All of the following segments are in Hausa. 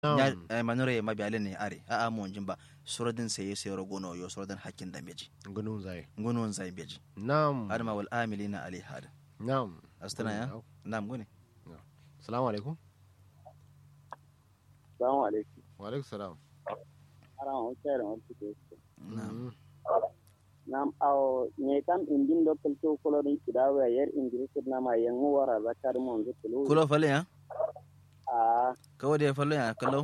nya manure ma biale ne are a a mo jimba suradin saye sai rogono yo suradin hakkin da meji gunun zai gunun zai beji na'am adama wal amilina alaiha na'am astana ya na'am gune salamu alaikum salamu alaikum wa alaikum salam ara on kere on tike na'am nam aw ne kam indin do kelto kolorin kidawa yer ingris na ma yangu wara zakar mon zutulu kulo fale ya a kawo da ya fallo ya kallo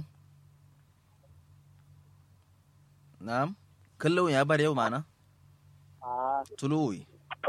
na'am kallo ya bar yau mana a tuluwi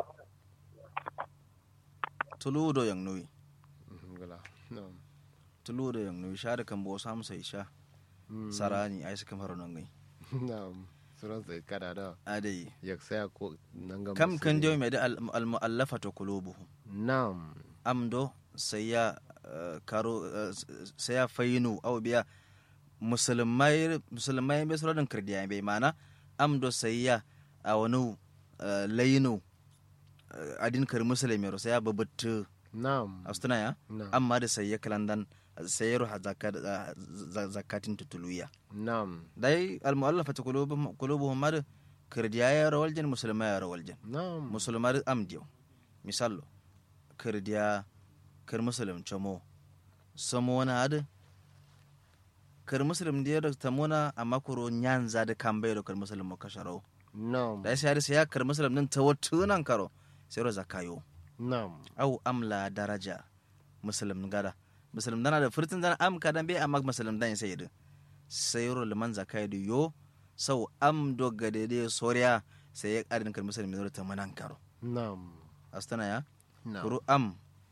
tulu do yang nuyi gala na'am tulu do yang nuyi sha da kan bo samu sai sha sarani ai suka fara nan gai na'am suran sai kada da adai yak saya ko nan ga kam kan dio mai da al mu'allafatu qulubuhum na'am amdo sai ya eh, karo eh, sai ya fayinu au biya musulmai musulmai bai sura dan kirdiya bai mana amdo sai ya a wani eh, layinu eh, adin kar musulmi ro sai ya babatu na'am astuna ya na'am amma da sai ya kalandan sai ya ruha zakat- eh, za- zakatin tutuluya na'am dai al mu'allafatu qulubuhum qulubuhum mar kirdiya ya rawaljan musulmai ya rawaljan na'am musulmar amdiyo misallo kirdiya kir musulum chamo samona ad kir musulum diya da tamona amma kuro nyanza da kambe da kir musulum mo kasharo na'am da sai sai ya kir musulum din tawattunan karo sai ro zakayo na'am au amla daraja musulum gada musulum dana da furtin dana am kadan be amma musulum dan sai da sai ro liman zakayo da yo sau am do gade de soriya sai ya karin kir musulum da tamanan karo na'am astana ya na'am kuru am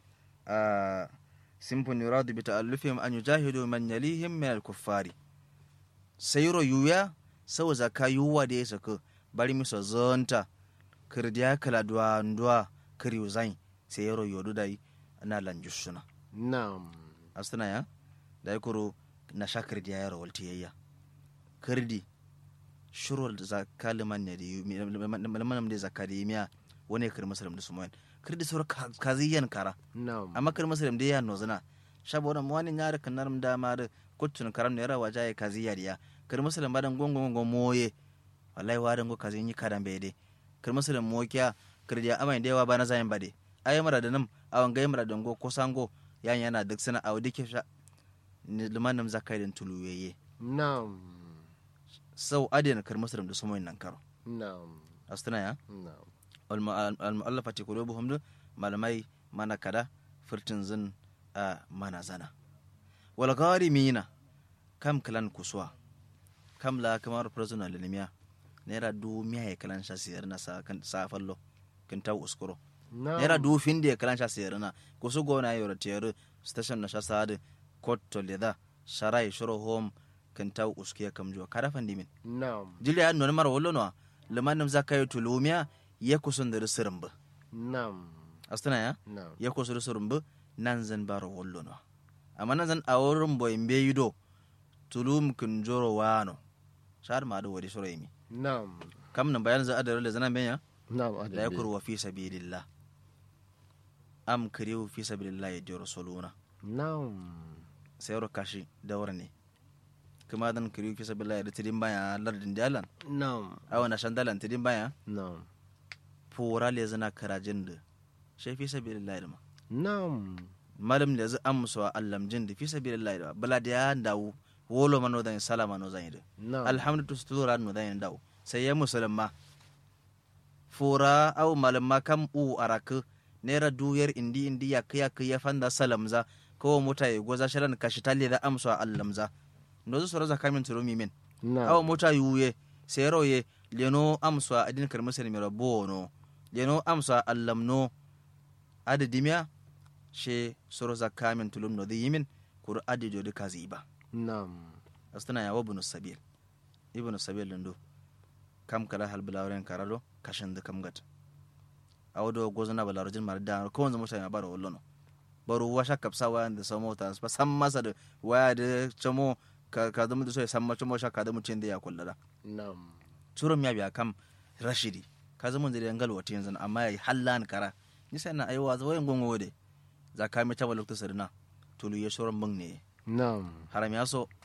a simpun yuradu bi ta'allufihim an yujahidu man yalihim min al-kuffari sayro yuya sau zaka yuwa da ya saka bari miso zonta kirdiya kala duwa duwa kiri zain sayro yodu dai na lanjushuna na'am astana ya dai kuru na sha kirdiya ya rawalti yayya kirdi shurul zakka liman ne da yu liman da zakka da yimiya wani kir musulmi da sumoyin kirdi sur kaziyan kara na'am amma kir musulmi da ya nozuna shabo da wani nyare kanar da ma da kutun karam ne rawa jaye kaziya diya kir musulmi badan gongo gongo moye wallahi wadan go kazin yi kadan bede kir musulmi mokiya kirdi amai da yawa ba na zayin bade ayi mara da nam awan gai mara dango ko sango yan yana duk sana a wadike sha ni limanin zakai din tuluyeye na'am sau adina kir musulmi da sumoyin nan karo na'am astana ya na'am al-mu'allafati qulubuhum du malamai mana kada furtin zin a mana zana wal gharimina kam kalan kuswa kam la kamar prisoner linimiya naira du miya ya kalan sha siyar na sa kan sa fallo kin taw uskuro na'am naira du fin da ya kalan sha siyar na kusu gona yoro tiyar station na sha sade court to leda sharai shuro home kin taw uskiya kam jo kada fandimin na'am jili ya nuna mara wallo no limanim zakai tulumiya ya kusun da sirin ba na'am astana ya na'am ya kusu da sirin ba nan zan baro wallo no amma nan zan a wurin boy be yido tulum kun joro wano shar ma da wadi sura yimi na'am kam nan bayan za a da zanan benya na'am da ya kurwa fi sabilillah am kiriu fi sabilillah ya joro soluna na'am sai ro kashi dawar ne kuma dan kiriu fi sabilillah da tidin baya lardin dalan na'am awana shandalan tidin baya na'am fura le zana karajin da shi fi sabilillah da ma na'am malam da zai amsa allam jin da fi sabilillah da bala da ya dawo wolo mano dan salama no zan yi da na'am alhamdu tustura no zan yi dawo sai ya musulma fura au malamma kam u araka nera duyar indi indi ya kiya kiya fanda salamza ko mota ya goza sharan kashi talle da amsa allamza no zu sura zakamin turumi min awa na'am mota yuye sero ye leno amsa adin kar musulmi rabo no leno amsa allam no adi dimya she soro zakka min tulum no di yimin kur adi jodi kazi ba na'am astana ya wabnu sabil ibnu sabil ndo kam kala hal bilawren karado kashin da kam gat awdo gozna balarojin mar da ko wanzu mutane baro wallono baro washa kapsa wa da samo ta ba san masa da waya da chamo ka ka da mu da so ya san ma chamo sha ka da mutin da ya kullada na'am turum ya biya kam rashidi ka zama da yangal wata yanzu amma ya hallan kara ni sai na aiwa zo yin gongo de za ka mi taba lokta sirna tulu ya shoran bang ne na'am haram ya so